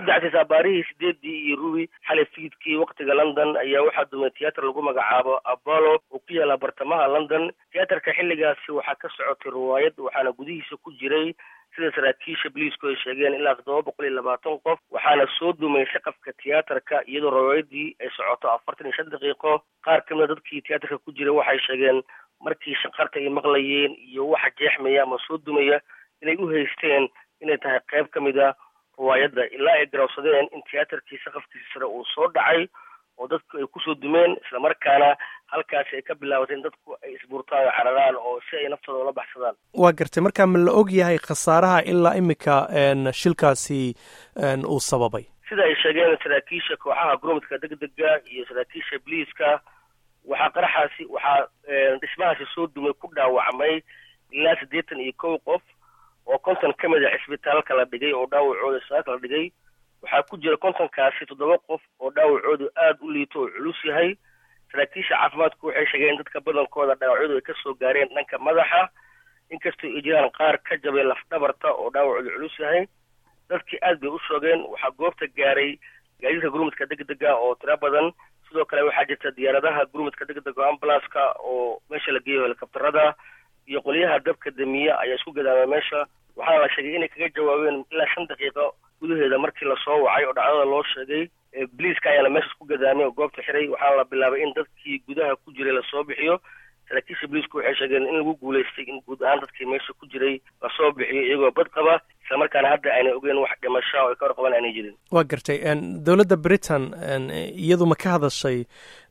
cabdicasiis abaarihii sideedii iyo rubi xalay fiidkii waktiga london ayaa waxaa dumay tiyaatar lagu magacaabo apollo oo ku yaala bartamaha london tiyaatarka xilligaasi waxaa ka socotay riwaayad waxaana gudihiisa ku jiray sida saraakiisha boliisku ay sheegeen ilaa toddoba boqol iyo labaatan qof waxaana soo dumay saqafka tiyaatarka iyadoo riwaayadii ay socoto afartan iyo shan daqiiqo qaar kamida dadkii tiyaatarka ku jiray waxay sheegeen markii shaqarta ay maqlayeen iyo waxa jeexmaya ama soo dumaya inay u haysteen inay tahay qayb ka mid a riwaayadda ilaa ay garawsadeen in tiyaatarkii saqafkiisa sare uu soo dhacay oo dadku ay kusoo dumeen islamarkaana halkaasi ay ka bilaabatay in dadku ay isbuurtaan oo cararaan oo si ay naftooda ula baxsadaan waa gartay marka ma la og yahay khasaaraha ilaa imika shilkaasi uu sababay sida ay sheegeen saraakiisha kooxaha gurmudka degdega iyo saraakiisha boliiska waxaa qaraxaasi waxaa dhismahaasi soo dumay ku dhaawacmay ilaa siddeetan iyo kow qof oo konton ka mid a cisbitaalka la dhigay oo dhaawacooda saaka la dhigay waxaa ku jira kontonkaasi toddoba qof oo dhaawacoodu aada u liito oo culus yahay saraakiisha caafimaadku waxay sheegeen in dadka badankooda dhaawacyadu ay kasoo gaareen dhanka madaxa inkastoo ay jiraan qaar ka jabay lafdhabarta oo dhaawacoodu culus yahay dadkii aad bay u shoogeen waxaa goobta gaaray gaadiidka gurmudka degdega oo tiro badan sidoo kale waxaa jirta diyaaradaha gurmudka degdega oo ambulanska oo meesha la geeyo helikabtarada iyo qolyaha dabka damiya ayaa isku gadaamay meesha waxaana la sheegay inay kaga jawaabeen ilaa shan daqiiqo gudaheeda markii lasoo wacay oo dhacdada loo sheegay boliiska ayaana meesha isku gadaamay oo goobta xiray waxaana la bilaabay in dadkii gudaha ku jiray lasoo bixiyo saraakiisha boliisku waxay sheegeen in lagu guulaystay in guud ahaan dadkii meesha ku jiray lasoo bixiyo iyagoo bad qaba islamarkaana hadda aynay ogeyn wax dhimasho oo ay ka warqabaan aanay jirin waa gartay dowladda britain iyadu ma ka hadashay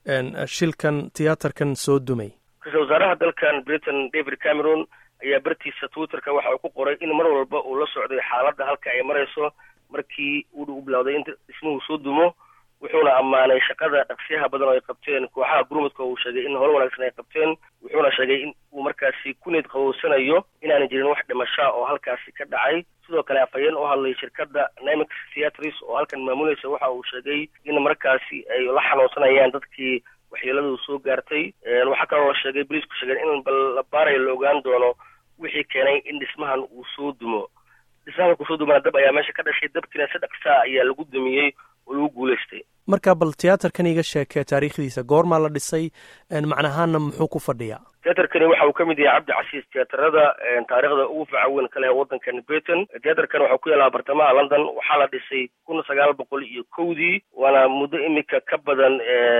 shilkan tiyaatarkan soo dumay ra-isul wasaaraha dalkan britain david cameron ayaa bartiisa twitterka waxa uu ku qoray in mar walba uu la socday xaaladda halka ay marayso markii uu u bilowday in dhismuhu soo dumo wuxuuna ammaanay shaqada dhaqsiyaha badan oo ay qabteen kooxaha gurmudka uu sheegay in howl wanaagsan ay qabteen wuxuuna sheegay in uu markaasi ku need qabowsanayo inaanay jirin wax dhimashaa oo halkaasi ka dhacay sidoo kale afhayeen u hadlay shirkadda nimex theatris oo halkan maamulaysa waxa uu sheegay in markaasi ay la xanuunsanayaan dadkii waxyeeladu soo gaartay waxaa kaloo la sheegay boliisku sheegeen in bal la baarayo la ogaan doono wixii keenay in dhismahan uu soo dumo dhismahan markuu soo dumana dab ayaa meesha ka dhashay dabkiina si dhaqsaa ayaa lagu dumiyey oo lagu guulaystay marka bal tiyaatarkan iga sheekee taariikhdiisa goormaa la dhisay macnahaana muxuu ku fadhiyaa tiyaatarkani waxa uu ka mid yahay cabdi casiis tiyaatarada taariikhda ugu faca weyn ka leh waddankan britain tiyaatarkan waxaa ku yaallaa bartamaha london waxaa la dhisay kun sagaal boqol iyo kowdii waana muddo imika ka badan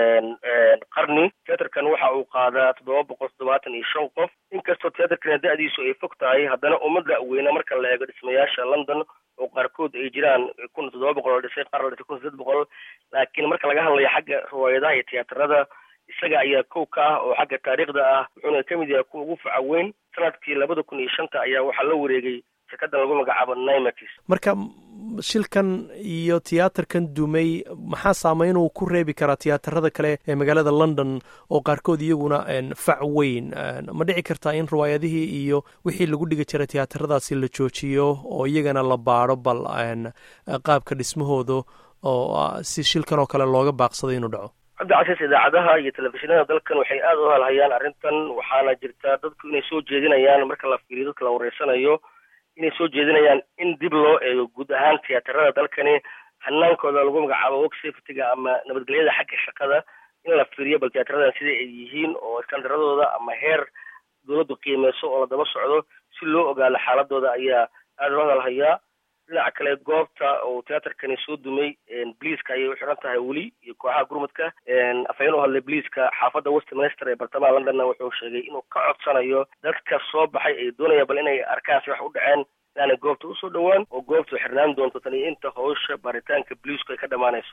qarni tiyaatarkan waxa uu qaadaa toddoba boqol toddobaatan iyo shan qof inkastoo tiyaatarkani da-diisu ay fog tahay haddana ummadda weyne marka la eego dhismayaasha london oo qaarkood ay jiraan kun toddoba boqol oo dhisay qaar la dhisay kun sideed boqol laakiin marka laga hadlayo xagga riwaayadaha iyo tiyaatarada isaga ayaa kow ka ah oo xagga taariikhda ah wuxuuna ka mid yahay kuwa ugu faca weyn sanadkii labada kun iyo shanta ayaa waxaa la wareegay shirkadda lagu magacaabo nimax marka shilkan iyo tiyaatarkan dumay maxaa saameyn uu ku reebi karaa tiyaatarada kale ee magaalada london oo qaarkood iyaguna fac weyn ma dhici kartaa in riwaayadihii iyo wixii lagu dhigi jiray tiyaataradaasi la joojiyo oo iyagana la baadho bal qaabka dhismahooda oo si shilkan oo kale looga baaqsaday inuu dhaco cabdi casiis idaacadaha iyo telefishinada dalkan waxay aada u halhayaan arrintan waxaana jirta dadku inay soo jeedinayaan marka la fiiriyo dadka la wareysanayo inay soo jeedinayaan in dib loo eego guud ahaan tiyaatarada dalkani hanaankooda lagu magacaabo work safetyga ama nabadgelyada xagga shaqada in la fiiriyo bal tiyaataradan sida ay yihiin oo istandaradooda ama heer dowladdu qiimeyso oo la daba socdo si loo ogaado xaaladooda ayaa aada loo hadalhayaa dhinaca kale goobta oo tiyaatarkani soo dumay bliiska ayay u xiran tahay weli iyo kooxaha gurmudka afhayeen u hadlay bliiska xaafadda westminster ee bartamaha londonna wuxuu sheegay inuu ka codsanayo dadka soo baxay ay doonayaan bal inay arkaan si wax u dhaceen inaanay goobta usoo dhowaan oo goobtu xirnaan doonto tan iyo inta howsha baaritaanka bliisku ay ka dhammaanayso